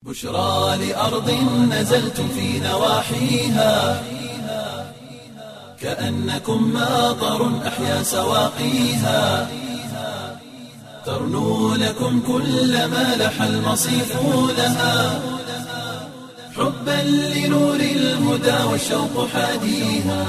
بشرى لأرض نزلتم في نواحيها كأنكم ماطر أحيا سواقيها ترنو لكم كل ما لح المصيف لها حبا لنور الهدى والشوق حاديها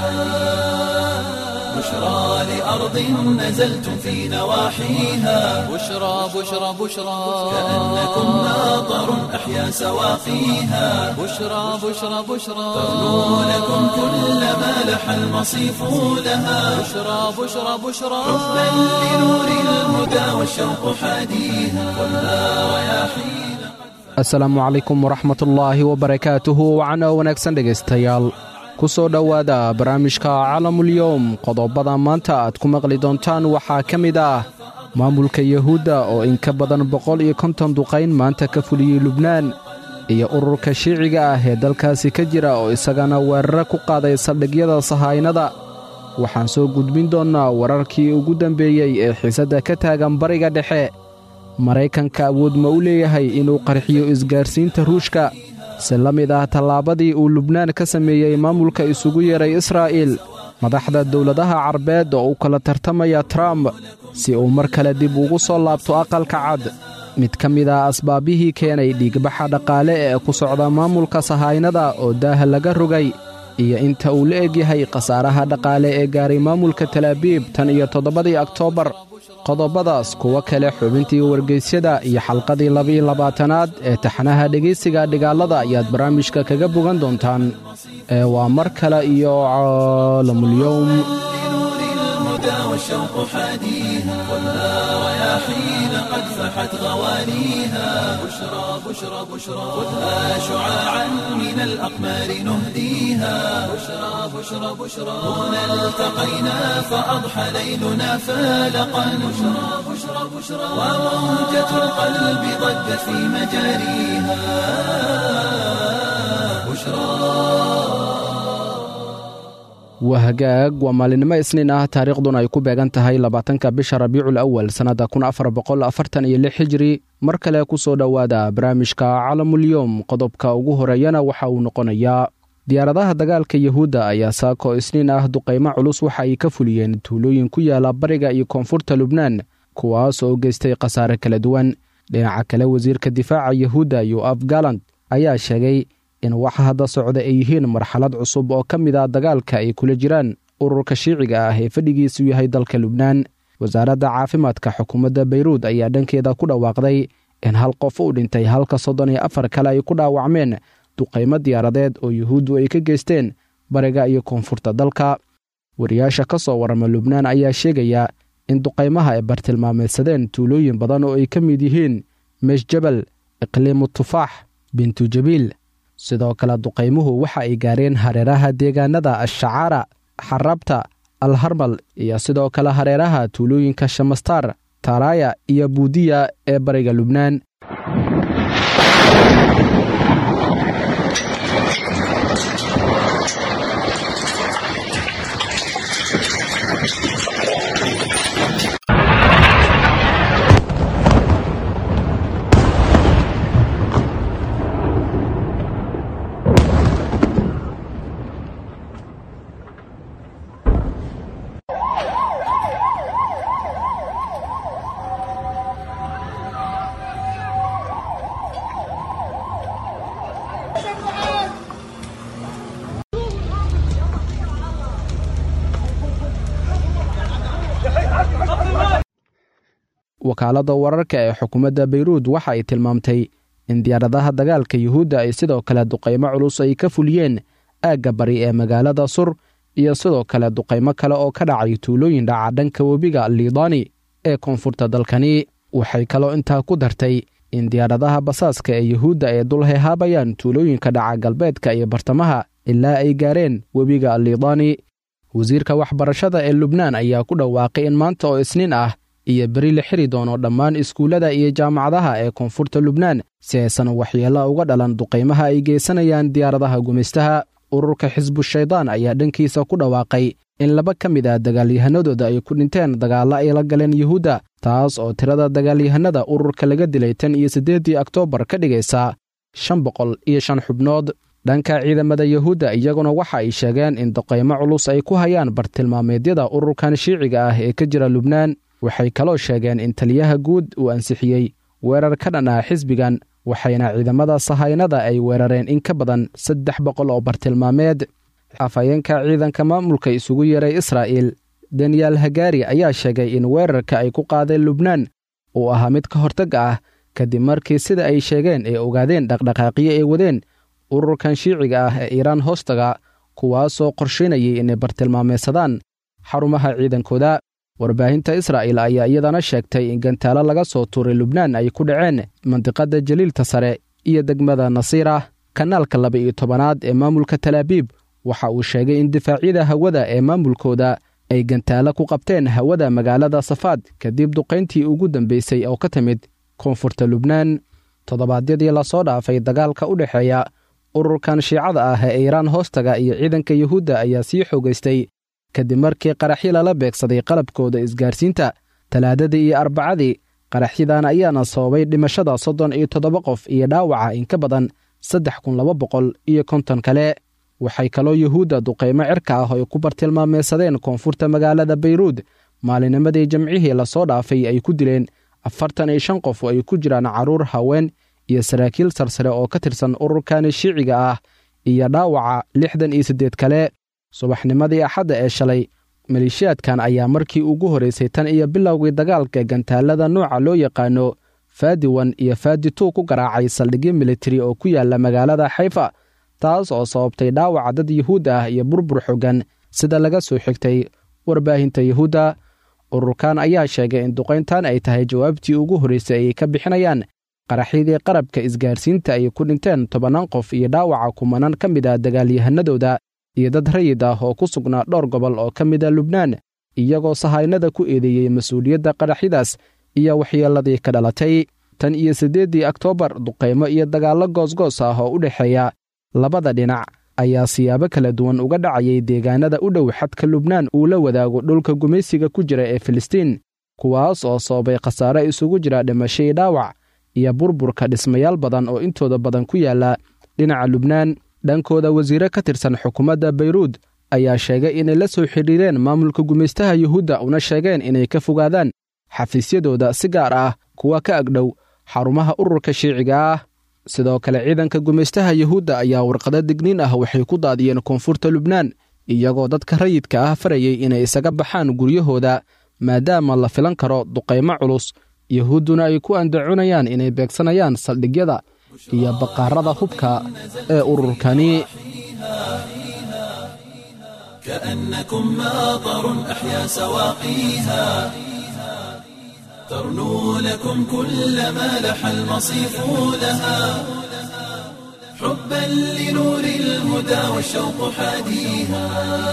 بشرى لأرض نزلتم في نواحيها بشرى بشرى بشرى كأنكم ماطر أحيا سواقيها بشرى بشرى بشرى ترنو لكم كل ما لح المصيف لها بشرى بشرى بشرى حبا لنور الهدى والشوق حاديها والنار رياحين asalaamu calaykum waraxmatullaahi wabarakaatuhu wacana wanaagsan dhegaystayaal ku soo dhowaada barnaamijka calamulyowm qodobada maanta aad ku maqli doontaan waxaa ka mid ah maamulka yahuudda oo in ka badan boqol iyo konton duqayn maanta ka fuliyey lubnaan iyo ururka shiiciga ah ee dalkaasi ka jira oo isagana weerare ku qaaday saldhigyada sahaynada waxaan soo gudbin doonnaa wararkii ugu dambeeyey ee xiisadda ka taagan bariga dhexe maraykanka awood ma u leeyahay inuu qarxiyo isgaarsiinta ruushka si la mid ah tallaabadii uu lubnaan ka sameeyey maamulka isugu yeeray israa'iil madaxda dowladaha carbeed oo u kala tartamaya trump si uu mar kale dib ugu soo laabto aqalka cad mid ka mid ah asbaabihii keenay dhiigbaxa dhaqaale ee ku socda maamulka sahaynada oo daaha laga rogay iyo inta uu la egyahay khasaaraha dhaqaale ee gaaray maamulka talaabiib tan iyo toddobadii oktoobar qodobadaas kuwo kale xubintii wargeysyada iyo xalqadii labiiyo labaatanaad ee taxnaha dhegaysiga dhigaalada ayaad barnaamijka kaga bogan doontaan ee waa mar kale iyo caalamulyowm لنور الهدى والشوق حاديها والنار رياحين قد فحت غوانيها بشرى بشرى بشرى خذها شعاعا من الأقمار نهديها بشرى بشرى بشرى هنا التقينا فأضحى ليلنا فالقا بشرى بشرى بشرى وموجة القلب ضجت في مجاريها بشرى waa hagaag waa maalinimo isniin ah taariikhduna ay ku beegan tahay labaatanka bisha rabiicul awal sannadda kun afar boqol afartan iyo lix hijri mar kale ku soo dhowaada barnaamijka calamulyowm qodobka ugu horeeyana waxa uu noqonayaa diyaaradaha dagaalka yahuudda ayaa saako isniin ah duqaymo culus waxa ay ka fuliyeen tuulooyin ku yaala bariga iyo koonfurta lubnaan kuwaas oo geystay khasaare kala duwan dhinaca kale wasiirka difaaca yahuudda yoaf galant ayaa sheegay in waxa hadda socda ay yihiin marxalad cusub oo ka mid a dagaalka ay kula jiraan ururka shiiciga ah ee fadhigiisu yahay dalka lubnaan wasaaradda caafimaadka xukuumadda bayruud ayaa dhankeeda ku dhawaaqday in hal qof uu dhintay halka soddon iyo afar kale ay ku dhaawacmeen duqaymo diyaaradeed oo yuhuuddu ay ka geysteen bariga iyo koonfurta dalka wariyaasha ka soo warrama lubnaan ayaa sheegaya in duqaymaha ay bartilmaameedsadeen tuulooyin badan oo ay ka mid yihiin meeshjabal iqliimu tufaax bintu jabiil sidoo kale duqaymuhu waxa ay gaareen hareeraha deegaanada ashacaara xarabta alharmal iyo sidoo kale hareeraha tuulooyinka shamastar taaraaya iyo buudiya ee bariga lubnaan wakaaladda wararka ee xukuumadda bayruud waxa ay tilmaamtay in diyaaradaha dagaalka yuhuudda ay sidoo kale duqaymo culus ay ka fuliyeen aagga bari ee magaalada sur iyo sidoo kale duqaymo kale oo ka dhacay tuulooyin dhaca dhanka webiga liidani ee koonfurta dalkani waxay kaloo intaa ku dartay in diyaaradaha basaaska ee yuhuudda ay dul heehaabayaan tuulooyinka dhaca galbeedka iyo bartamaha ilaa ay gaareen webiga liidani wasiirka waxbarashada ee lubnaan ayaa ku dhawaaqay in maanta oo isniin ah iyo beri la xiri doono dhammaan iskuullada iyo jaamacadaha ee koonfurta lubnaan si aysan waxyeello uga dhalan duqaymaha ay geysanayaan diyaaradaha gumaystaha ururka xisbu shaydaan ayaa dhankiisa ku dhawaaqay in laba ka mid ah dagaalyahanadooda ay ku dhinteen dagaallo ay la galeen yuhuudda taas oo tirada dagaalyahanada ururka laga dilay tan iyo siddeeddii oktoobar ka dhigaysa shan boqol iyo shan xubnood dhanka ciidamada yuhuudda iyaguna waxa ay sheegeen in duqaymo culus ay ku hayaan bartilmaameedyada ururkan shiiciga ah ee ka jira lubnaan waxay kaloo sheegeen in taliyaha guud uu ansixiyey weerar ka dhan ah xisbigan waxayna ciidamada sahaynada ay weerareen in ka badan saddex boqol oo bartilmaameed afhayeenka ciidanka maamulka isugu yeeray israa'iil daniyel hagaari ayaa sheegay in weerarka ay ku qaadeen lubnaan uu ahaa mid ka hortagga ah kadib markii sida ay sheegeen ay ogaadeen dhaqdhaqaaqyo ay wadeen ururkan shiiciga ah ee iiraan hoostaga kuwaasoo qorshaynayay inay bartilmaameysadaan xarumaha ciidankooda warbaahinta israa'il ayaa iyadana sheegtay in gantaalo laga soo tuuray lubnaan ay ku dhaceen mandiqadda jaliilta sare iyo degmada nasiira kanaalka laba iyo tobanaad ee maamulka talaabiib waxa uu sheegay in difaacyada hawada ee maamulkooda ay gantaalo ku qabteen hawada magaalada safaad kadib duqayntii ugu dambeysay oo ka timid koonfurta lubnaan toddobaadyadii lasoo dhaafay dagaalka u dhexeeya ururkan shiicada ah ee iiraan hoostaga iyo ciidanka yuhuudda ayaa sii xoogaystay kadib markii qaraxyo lala beegsaday qalabkooda isgaarsiinta talaadadii iyo arbacadii qaraxyadan ayaana sababay dhimashada soddon iyo toddoba qof iyo dhaawaca in ka badan saddex kun laba boqol iyo konton kale waxay kaloo yuhuudda duqaymo cirka ah oo ay ku bartilmaameysadeen koonfurta magaalada bayruud maalinimadii jamcihii lasoo dhaafay ay ku dileen afartan iyo shan qof oo ay ku jiraan carruur haween iyo saraakiil sarsare oo ka tirsan ururkani shiiciga ah iyo dhaawaca lixdan iyo siddeed kale subaxnimadii axadda ee shalay maleeshiyaadkan ayaa markii ugu horraysay tan iyo bilowgii dagaalka gantaalada nooca loo yaqaano faadiwan iyo faadi tuu ku garaacay saldhigyo militari oo ku yaala magaalada xayfa taas oo sababtay dhaawaca dad yuhuud ah iyo burbur xoogan sida laga soo xigtay warbaahinta yuhuudda ururkan ayaa sheegay in duqayntan ay tahay jawaabtii ugu horraysay ay ka bixinayaan qaraxyadii qarabka isgaarsiinta ay ku dhinteen tobannaan qof iyo dhaawaca kumanaan ka mid ah dagaalyahanadooda iyo dad rayid ah oo ku sugnaa dhowr gobol oo ka mid a lubnaan iyagoo sahaynada ku eedeeyey mas-uuliyadda qaraxyadaas iyo waxyeelladii ka dhalatay tan iyo siddeeddii oktoobar duqaymo iyo dagaallo goosgoos ah oo u dhexeeya labada dhinac ayaa siyaabo kala duwan uga dhacayay deegaanada u dhow xadka lubnaan uu la wadaago dhulka gumaysiga ku jira ee filistiin kuwaas oo sababay khasaare isugu jira dhimashadii dhaawac iyo burburka dhismayaal badan oo intooda badan ku yaala dhinaca lubnaan dhankooda wasiire ka tirsan xukuumadda bayruud ayaa sheegay inay la soo xidhiireen maamulka gumaystaha yuhuudda una sheegeen inay ka fogaadaan xafiisyadooda si gaar ah kuwa ka agdhow xarumaha ururka shiiciga ah sidoo kale ciidanka gumaystaha yuhuudda ayaa warqado digniin ah waxay ku daadiyeen koonfurta lubnaan iyagoo dadka rayidka ah farayay inay isaga baxaan guryahooda maadaama la filan karo duqaymo culus yuhuudduna ay ku andacunayaan inay beegsanayaan saldhigyada iyo baqaarada hubka ee ururkani كأنكم ماطر أحيا سواقيها ترنو لكم كل ما لح المصيف لها حبا لنور الهدى والشوق حاديها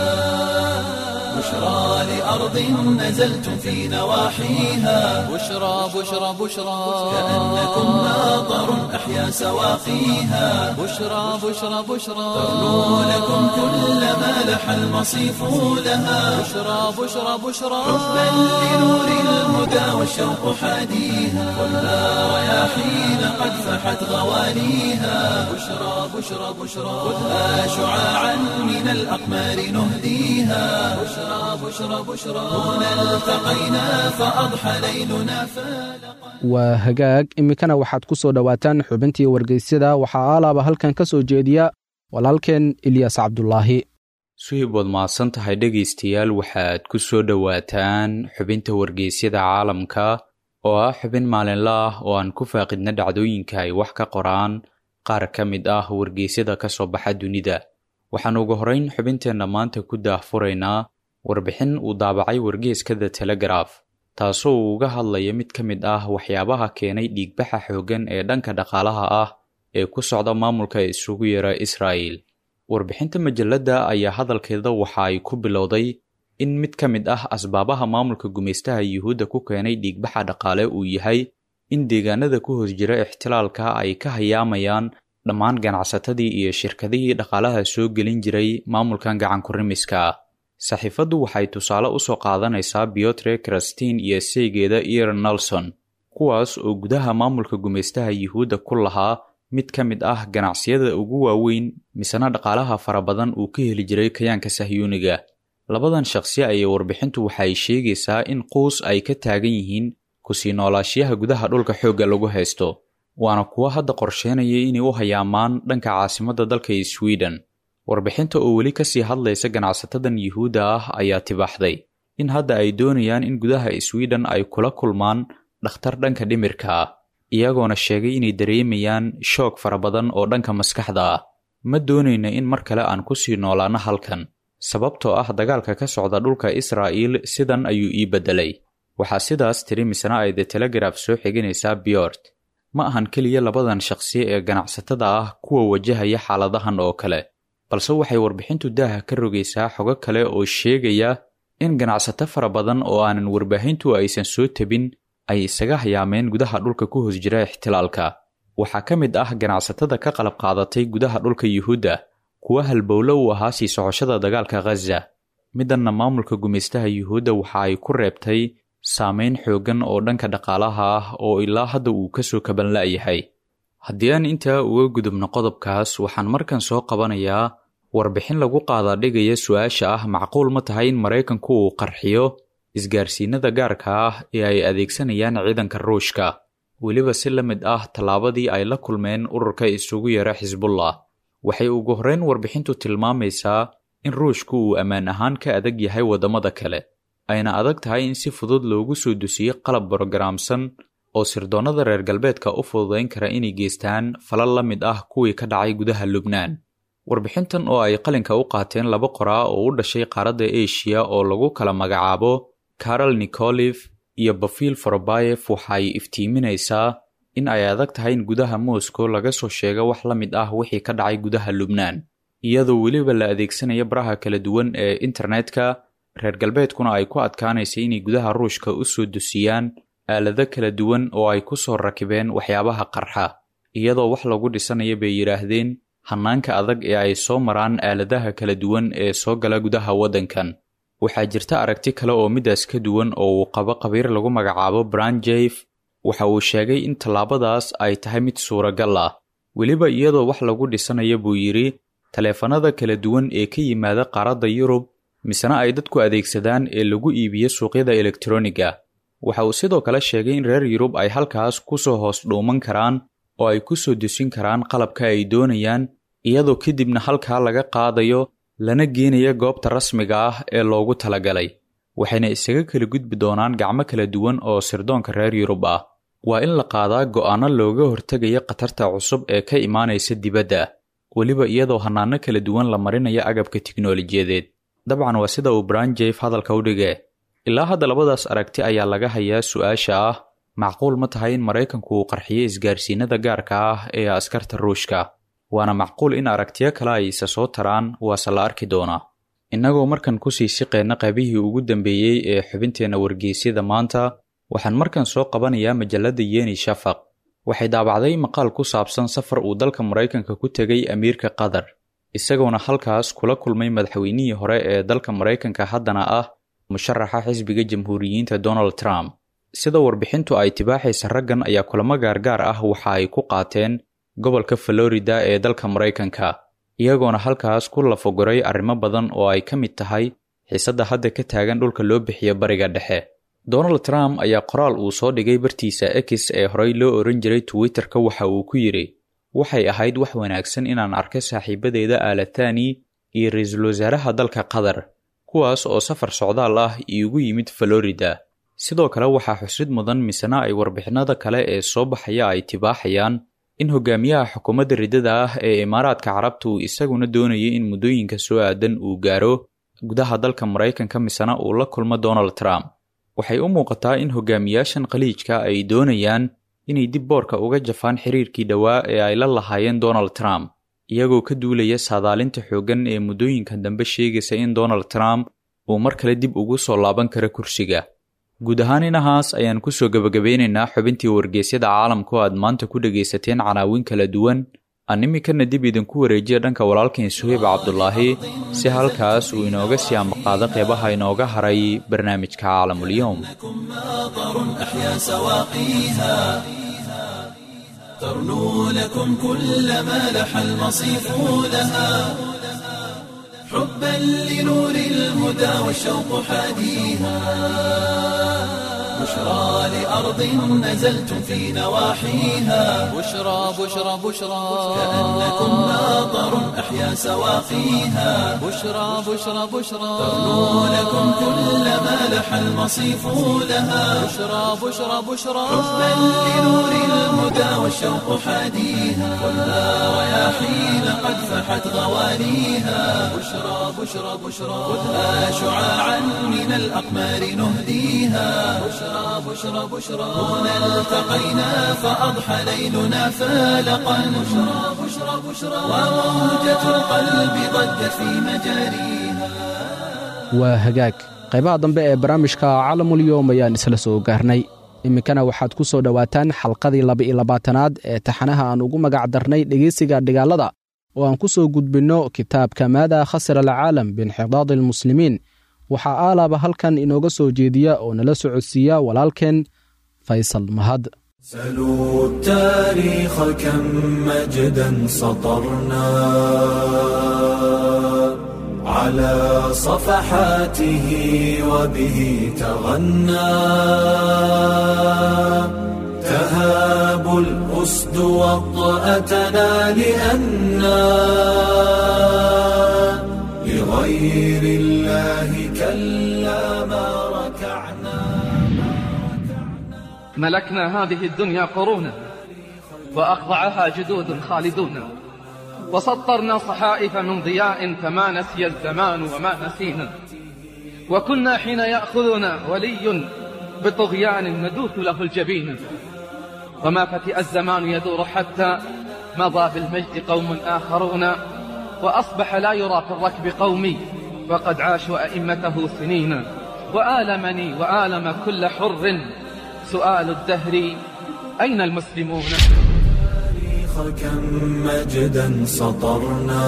بشرى لأرض نزلتم في نواحيها بشرى بشرى بشرى كأنكم ماطر أحيا سواقيها بشرى بشرى بشرى ترنو لكم كل ما لح المصيف لها بشرى بشرى بشرى حبا لنور الهدى والشوق حاديها خذها رياحين قد فحت غوانيها بشرى بشرى بشرى خذها شعاعا من الأقمار نهديها بشرى بشرى بشرى هنا التقينا فأضحى ليلنا فالقا waa hagaag iminkana waxaad ku soo dhowaataan xubintii wargeysyada waxaa aalaaba halkan ka soo jeediya walaalkeen ilyas cabdulaahi suhib waad mahadsan tahay dhegaystayaal waxaad ku soo dhowaataan xubinta wargeysyada caalamka oo ah xubin maalinla ah oo aan ku faaqidna dhacdooyinka ay wax ka qoraan qaar ka mid ah wargeysyada ka soo baxa dunida waxaan ugu horrayn xubinteenna maanta ku daahfuraynaa warbixin uu daabacay wargeeska the telegraf taasoo uu uga hadlaya mid ka mid ah waxyaabaha keenay dhiigbaxa xooggan ee dhanka dhaqaalaha ah ee ku socda maamulka isugu yeera israa'el warbixinta majalladda ayaa hadalkeeda waxa ay ku bilowday in mid ka mid ah asbaabaha maamulka gumaystaha yuhuudda ku keenay dhiigbaxa dhaqaale uu yahay in deegaanada ku hoos jira ixtilaalka ay ka hayaamayaan dhammaan ganacsatadii iyo shirkadihii dhaqaalaha soo gelin jiray maamulkan gacankurimiska ah saxiifaddu waxay tusaale u soo qaadanaysaa biotre krastin iyo saygeeda eir nelson kuwaas oo gudaha maamulka gumaystaha yuhuudda ku lahaa mid ka mid ah ganacsiyada ugu waaweyn misena dhaqaalaha fara badan uu ka heli jiray kayaanka sahyuuniga labadan shaqsi ayay warbixintu waxay sheegaysaa in quus ay ka taagan yihiin kusii noolaashiyaha gudaha dhulka xoogga lagu haysto waana kuwo hadda qorsheynaya inay u hayaamaan dhanka caasimadda dalka sweden warbixinta oo weli ka sii hadlaysa ganacsatadan yuhuudda ah ayaa tibaaxday in hadda ay doonayaan in gudaha sweden ay kula kulmaan dhakhtar dhanka dhimirka ah iyagoona sheegay inay dareemayaan shoog fara badan oo dhanka maskaxda ah ma doonayna in mar kale aan ku sii noolaanno halkan sababtoo ah dagaalka ka socda dhulka israa'iil sidan ayuu ii beddelay waxaa sidaas tiri misna ay the telegraf soo xiganaysaa biyort ma ahan keliya labadan shaqsi ee ganacsatada ah kuwa wajahaya xaaladahan oo kale balse waxay warbixintu daaha ka rogaysaa xogo kale oo sheegaya in ganacsato fara badan oo aanan warbaahintu aysan soo tabin ay isaga hayaameen gudaha dhulka ku hoos jira ixtilaalka waxaa ka mid ah ganacsatada ka qalab qaadatay gudaha dhulka yuhuudda kuwa halbowlo u ahaa sii socoshada dagaalka khaza midanna maamulka gumaystaha yuhuudda waxa ay ku reebtay saamayn xooggan oo dhanka dhaqaalaha ah oo ilaa hadda uu ka soo kaban la'yahay haddii aan intaa uga gudubno qodobkaas waxaan markan soo qabanayaa warbixin lagu qaadaa dhigaya su-aasha ah macquul ma tahay in maraykanku uu qarxiyo isgaarsiinada gaarka ah ee ay adeegsanayaan ciidanka ruushka weliba si la mid ah tallaabadii ay la kulmeen ururka isugu yara xisbullah waxay ugu horreyn warbixintu tilmaamaysaa in ruushku uu ammaan ahaan ka adag yahay waddamada kale ayna adag tahay in si fudud loogu soo dusiyo qalab brogaraamsan oo sirdoonnada reer galbeedka u fududayn kara inay geystaan falal la mid ah kuwii ka dhacay gudaha lubnaan warbixintan oo ay qalinka u qaateen laba qoraa oo u dhashay qaaradda eshiya oo lagu kala magacaabo karol nikolif iyo bafil forobayef waxay iftiiminaysaa in ay adag tahay in gudaha moscow laga soo sheego wax la mid ah wixii ka dhacay gudaha lubnaan iyadoo weliba la adeegsanaya baraha kala duwan ee internetka reer galbeedkuna ay ku adkaanaysa inay gudaha ruushka u soo dusiyaan aalado kala duwan oo ay ku soo rakibeen waxyaabaha qarxa iyadoo wax lagu dhisanaya bay yidhaahdeen hannaanka adag ee ay soo maraan aaladaha kala duwan ee soo gala gudaha waddankan waxaa jirta aragti kale oo midaas ka duwan oo uu qabo qabiir lagu magacaabo branjef waxa uu sheegay in tallaabadaas ay tahay mid suuragal ah weliba iyadoo wax lagu dhisanaya buu yidhi taleefanada kala duwan ee ka yimaada qaaradda yurub misena ay dadku adeegsadaan ee lagu iibiyo suuqyada elektroniga waxa uu sidoo kale sheegay in reer yurub ay halkaas ku soo hoos dhuuman karaan oo ay ku soo desin karaan qalabka ay doonayaan iyadoo kadibna halkaa laga qaadayo lana geenaya goobta rasmiga ah ee loogu talagalay waxayna isaga kala gudbi doonaan gacmo kala duwan oo sirdoonka reer yurub ah waa in la qaadaa go'aano looga hortegaya khatarta cusub ee ka imaanaysa dibadda weliba iyadoo hannaano kala duwan la marinayo agabka tiknolojiyadeed dabcan waa sida uu branjef hadalka u dhige ilaa hadda labadaas aragti ayaa laga hayaa su-aasha ah macquul ma tahay in maraykanku uu qarxiyo isgaarsiinada gaarka ah ee askarta ruushka waana macquul in aragtiyo kale ay isa soo taraan waase la arki doonaa innagoo markan kusii siqeenna qaybihii ugu dambeeyey ee xubinteenna wargeysyada maanta waxaan markan soo qabanayaa majalladda yeni shafaq waxay daabacday maqaal ku saabsan safar uu dalka maraykanka ku tegay amiirka qatar isagoona halkaas kula kulmay madaxweynihii hore ee dalka maraykanka haddana ah musharaxa xisbiga jamhuuriyiinta donald trump sida warbixintu ay tibaaxaysa raggan ayaa kulamo gaargaar ah waxa ay ku qaateen gobolka florida ee dalka maraykanka iyagoona halkaas ku lafogoray arrimo badan oo ay ka mid tahay xiisadda hadda ka taagan dhulka loo bixiyo bariga dhexe donald trump ayaa qoraal uu soo dhigay bartiisa x ee horey loo oran jiray twitterka waxa uu ku yidhi waxay ahayd wax wanaagsan inaan arka saaxiibadeeda aalatani iyo ra-iisul wasaaraha dalka qatar kuwaas oo safar socdaal ah iigu yimid florida sidoo kale waxaa xusid mudan misena ay warbixinada kale ee soo baxaya ay tibaaxayaan in hogaamiyaha xukuumadda riddada ah ee imaaraadka carabta uu isaguna doonayay in muddooyinka soo aadan uu gaaro gudaha dalka maraykanka misena uu la kulmo donald trump waxay u muuqataa in hogaamiyaashan khaliijka ay doonayaan inay dib boorka uga jafaan xiriirkii dhowaa ee ay la lahaayeen donald trump iyagoo ka duulaya saadaalinta xooggan ee muddooyinka dambe sheegaysa in donald trump uu mar kale dib ugu soo laaban karo kursiga guud ahaan inahaas ayaan kusoo gebagabeynaynaa xubintii wargeysyada caalamka oo aad maanta ku dhegaysateen canaawin kala duwan aan iminkana dib idinku wareejiya dhanka walaalkeen suheyb cabdulaahi si halkaas uu inooga sii amaqaado qeybaha inooga haray barnaamijka caalamulyoom ماطر أحيا سواقيها ترنو لكم كل ما لح المصيف لها حبا لنور الهدى والشوق حاديها بشرى لأرض نزلتم في نواحيها بشرى بشرى بشرى كأنكم ناظر أحيا سواقيها بشرى بشرى بشرى ترنو لكم كل ما لح المصيف لها بشرى بشرى بشرى حبا لنور الهدى والشوق حاديها ولا رياحين قد فحت غواليها بشرى بشرى بشرى خذها شعاعا من الأقمار نهديها بشرى بشرى بشرى هنا التقينا فأضحى ليلنا فالقا بشرى بشرى بشرى وموجة القلب ضجت في مجاريها waa hagaag qaybaha dambe ee barnaamijka calamulyoom ayaan isla soo gaarnay iminkana waxaad ku soo dhowaataan xalqadii laba-iyo labaatanaad ee taxanaha aan ugu magac darnay dhegeysiga dhigaalada oo aan ku soo gudbinno kitaabka maada khasira alcaalam biinxidaadi almuslimiin waxaa aalaaba halkan inooga soo jeediya oo nala socodsiiya walaalkeen faysal mahad سلوا التاريخ كم مجدا سطرنا على صفحاته وبه تغنى تهاب الأسد وطأتنا لأنا لغير الله كلا ما ركعنا ملكنا هذه الدنيا قرونا وأخضعها جدود خالدون وسطرنا صحائف من ضياء فما نسي الزمان وما نسينا وكنا حين يأخذنا ولي بطغيان ندوث له الجبين وما فتئ الزمان يدور حتى مضى بالمجد قوم آخرون وأصبح لا يرى في الركب قومي وقد عاشوا أئمته سنين وآلمني وآلم كل حر سؤال الدهر أين المسلمون التاريخ كم مجدا سطرنا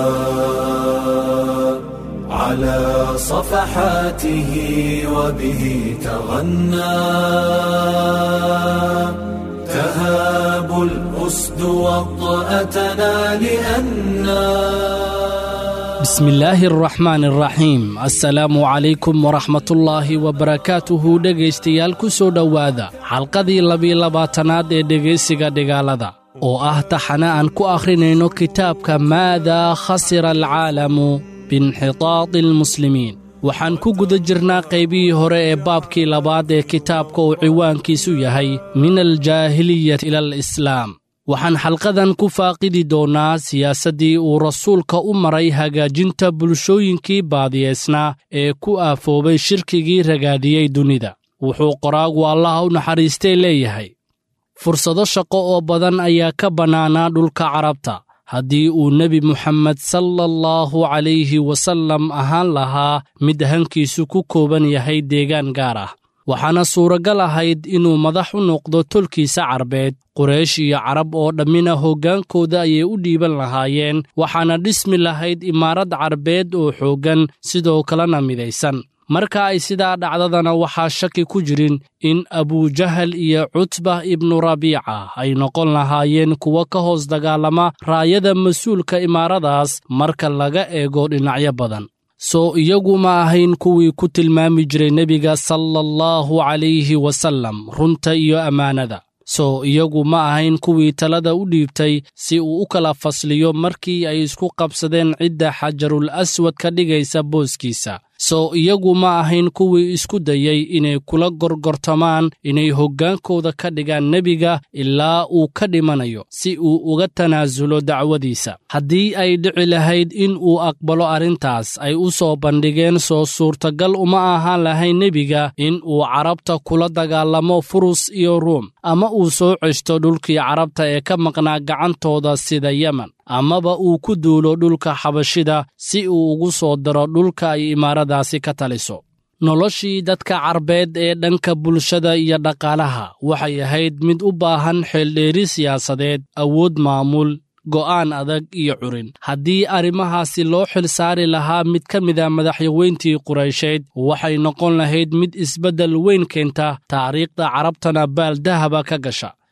على صفحاته وبه تغنى تهاب الأسد وطأتنا لأنا بسم الله الرحمن الرحيim asalaamu calaykum waraxmat ullaahi wabarakaatuhu dhegaystayaal ku soo dhowaada xalqadii labiyo labaatanaad ee dhegaysiga dhigaalada oo ah taxane aan ku akhrinayno kitaabka maadaa khasira alcaalamu biinxitaadi almuslimiin waxaan ku guda jirnaa qaybihii hore ee baabkii labaad ee kitaabka uu ciwaankiisu yahay min aljaahiliyati ila alislaam waxaan xalqadan ku faaqidi doonnaa siyaasaddii uu rasuulka u maray hagaajinta bulshooyinkii baadiyeysnaa ee ku aafoobay shirkigii ragaadiyey dunida wuxuu qoraagu allaha u naxariistay leeyahay fursado shaqo oo badan ayaa ka bannaanaa dhulka carabta haddii uu nebi muxammed sala allahu calayhi wasallam ahaan lahaa mid hankiisu ku kooban yahay deegaan gaar ah waxaana suuragal ahayd inuu madax u noqdo tolkiisa carbeed quraysh iyo carab oo dhammina hoggaankooda ayay u dhiiban lahaayeen waxaana dhismi lahayd imaarad carbeed oo xooggan sidoo kalena midaysan marka ay sidaa dhacdadana waxaa shaki ku jirin in abujahal iyo cutbah ibnu rabiica ay noqon lahaayeen kuwo ka hoos dagaalama raayada mas-uulka imaaradaas marka laga eego dhinacyo badan soo iyagu ma ahayn kuwii ku tilmaami jiray nebiga sala allahu calayhi wasallam runta iyo ammaanada soo iyagu ma ahayn kuwii talada u dhiibtay si uu u kala fasliyo markii ay isku qabsadeen cidda xajarul aswad ka dhigaysa booskiisa soo iyagu ma ahayn kuwii isku dayey inay kula gorgortamaan inay hoggaankooda ka dhigaan nebiga ilaa uu ka dhimanayo si uu uga tanaasulo dacwadiisa haddii ay dhici lahayd in uu aqbalo arrintaas ay u soo bandhigeen soo suurtagal uma ahaan lahayn nebiga in uu carabta kula dagaalamo furus iyo ruum ama uu soo ceshto dhulkii carabta ee ka maqnaa gacantooda sida yemen amaba uu ku duulo dhulka xabashida si uu ugu soo daro dhulka ay imaaradaasi ka taliso noloshii dadka carbeed ee dhanka bulshada iyo dhaqaalaha waxay ahayd mid u baahan xeeldheeri siyaasadeed awood maamul go'aan adag iyo curin haddii arrimahaasi loo xil saari lahaa mid ka mida madaxyaweyntii quraysheed waxay noqon lahayd mid isbeddel weyn keenta taariikhda carabtana baaldahaba ka gasha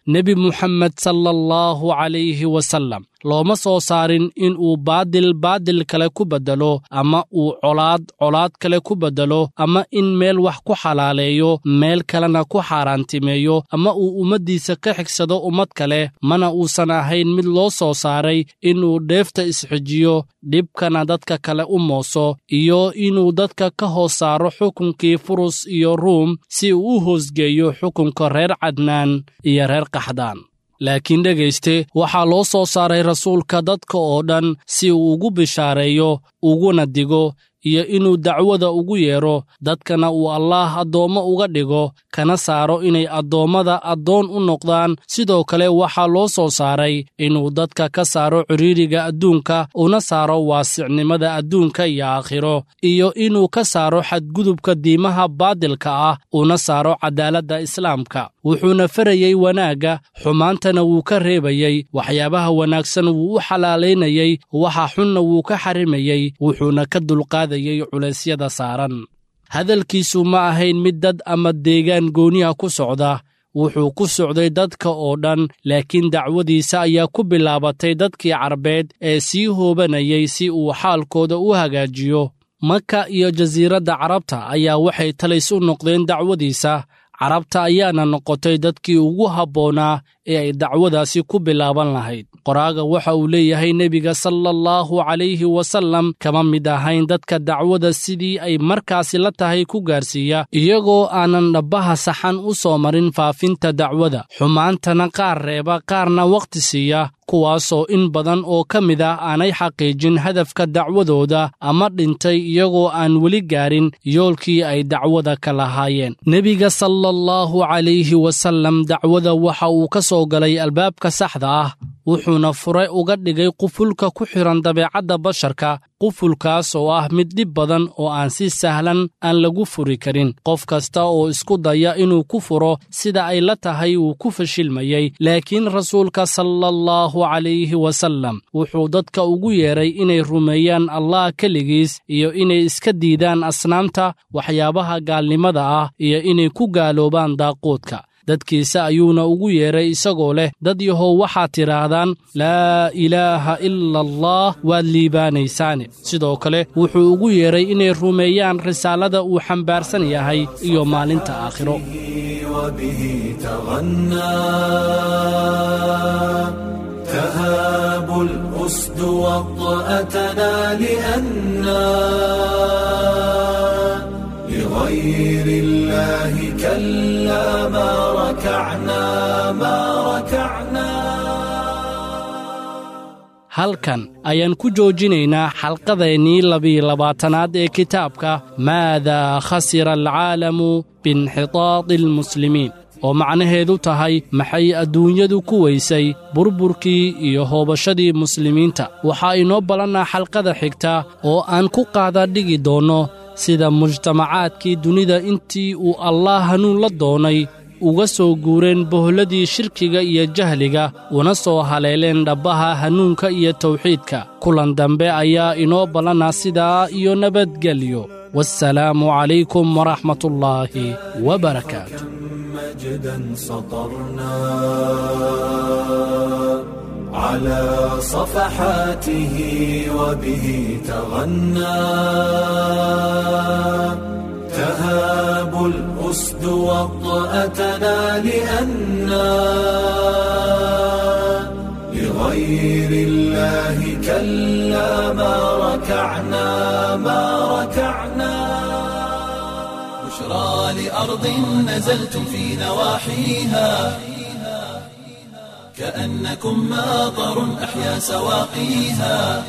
nebi muxamed sala allahu calayhi wasallam looma soo saarin in uu baadil baadil kale ku beddelo ama uu colaad colaad kale ku beddelo ama in meel wax ku xalaaleeyo meel kalena ku xaaraantimeeyo ama uu ummaddiisa ka xigsado ummad kale mana uusan ahayn mid loo soo saaray inuu dheefta isxijiyo dhibkana dadka kale u mooso iyo inuu dadka ka hoos saaro xukunkii furus iyo ruum si uu u hoosgeeyo xukunka reer cadnaan iyo reer qaxdaan laakiin dhegayste waxaa loo soo saaray rasuulka dadka oo dhan si uu ugu bishaareeyo uguna digo iyo inuu dacwada ugu yeedho dadkana uu allaah addoommo uga dhigo kana saaro inay addoommada addoon u noqdaan sidoo kale waxaa loo soo saaray inuu dadka ka saaro cidhiidriga adduunka una saaro waasicnimada adduunka iyo aakhiro iyo inuu ka saaro xadgudubka diimaha baadilka ah una saaro cadaaladda islaamka wuxuuna farayey wanaagga xumaantana wuu ka reebayey waxyaabaha wanaagsan wuu u xalaalaynayey waxa xunna wuu ka xarimayey wuxuuna ka dulqaadayey culeysyada saaran hadalkiisu ma ahayn mid dad ama deegaan gooniha ku socda wuxuu ku socday dadka oo dhan laakiin dacwadiisa ayaa ku bilaabatay dadkii carbeed ee sii hoobanayay si uu xaalkooda u hagaajiyo maka iyo jasiiradda carabta ayaa waxay talays u noqdeen dacwadiisa carabta ayaana noqotay dadkii ugu habboonaa ee ay dacwadaasi ku bilaaban lahayd qoraaga waxa uu leeyahay nebiga sala allahu calayhi wasallam kama mid ahayn dadka dacwada sidii ay markaasi la tahay ku gaarsiiya iyagoo aanan dhabbaha saxan u soo marin faafinta dacwada xumaantana qaar reeba qaarna wakhti siiya kuwaasoo in badan oo ka mid ah aanay xaqiijin hadafka dacwadooda ama dhintay iyagoo aan weli gaarin yoolkii ay dacwada ka lahaayeen nebiga sala allahu calayhi wasallam dacwada waxa uu ka soo galay albaabka saxda ah wuxuuna fure uga dhigay qufulka ku xidhan dabeecadda basharka qufulkaas oo ah mid dhib badan oo aan si sahlan aan lagu furi karin qof kasta oo isku daya inuu ku furo sida ay la tahay wuu ku fashilmayey laakiin rasuulka sala allahu calayhi wasallam wuxuu dadka ugu yeedhay inay rumeeyaan allah keligiis iyo inay iska diidaan asnaamta waxyaabaha gaalnimada ah iyo inay ku gaaloobaan daaquudka dadkiisa ayuuna ugu yeedhay isagoo leh dad yahow waxaad tidhaahdaan laa ilaaha ila allah waad liibaanaysaane sidoo kale wuxuu ugu yeedhay inay rumeeyaan risaalada uu xambaarsan yahay iyo maalinta aakhiro وبه تغنى تهاب الأسد وطأتنا لأنا لغير الله كلا ما ركعنا ما ركعنا halkan ayaan ku joojinaynaa xalqadeennii labiyo labaatanaad ee kitaabka maadaa khasira alcaalamu biinxitaadi almuslimiin oo macnaheedu tahay maxay adduunyadu ku weysay burburkii iyo hoobashadii muslimiinta waxaa inoo ballannaa xalqada xigta oo aan ku qaada dhigi doonno sida mujtamacaadkii dunida intii uu allaah hanuun la doonay uga soo guureen boholladii shirkiga iyo jahliga una soo haleeleen dhabbaha hanuunka iyo tawxiidka kulan dambe ayaa inoo ballana sidaa iyo nabadgelyo waassalaamu calaykum waraxmatullaahi wabarakaatu مجدا سطرنا على صفحاته وبه تغنى تهاب الأسد وطأتنا لأنا لغير الله كلا ما ركعنا ما ركعنا بشرى لأرض نزلتم في نواحيها كأنكم ماطر أحيا سواقيها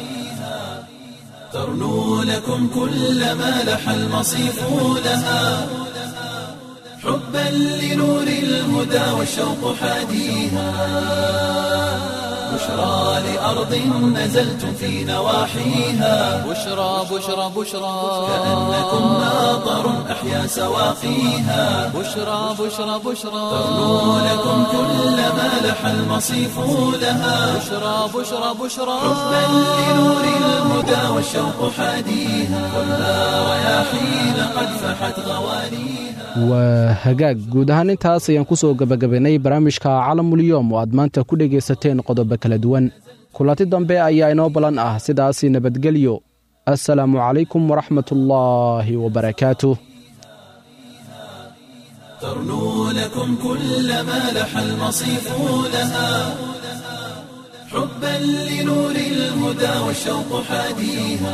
ترنو لكم كل ما لح المصيف لها حبا لنور الهدى والشوق حاديها بشرى لأرض نزلتم في نواحيها بشرى بشرى بشرى كأنكم ناظر أحيا سواقيها بشرى بشرى بشرى ترنو لكم كل ما لح المصيف لها بشرى بشرى بشرى حبا لنور الهدى والشوق حاديها كلها رياحين قد فحت غوانيها waa hagaag guud ahaan intaas ayaan ku soo gebagabaynay barnaamijka calamulyoom oo aad maanta ku dhegaysateen qodobo kala duwan kulanti dambe ayaa inoo ballan ah sidaasi nabadgelyo assalaamu calaykum waraxmatullaahi wabarakaatuh ترنو لكم كل ما لح المصيف لها حبا لنور الهدى والشوق حاديها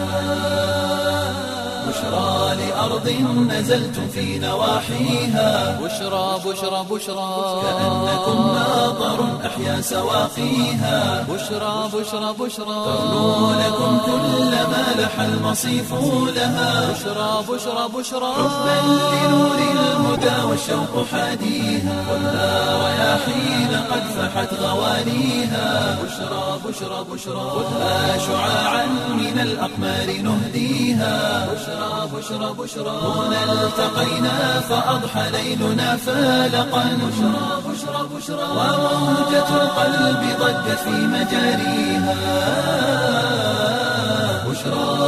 بشرى لأرض نزلتم في نواحيها بشرى بشرى بشرى كأنكم ناظر أحيا سواقيها بشرى بشرى بشرى ترنو لكم كل ما لح المصيف لها بشرى بشرى بشرى حبا لنور الهدى والشوق حاديها كلها رياحين قد فحت غوانيها بشرى بشرى بشرى خذها شعاعا من الأقمار نهديها بشرى بشرى بشرى هنا التقينا فأضحى ليلنا فالقا بشرى بشرى بشرى وموجة القلب ضجت في مجاريها بشرى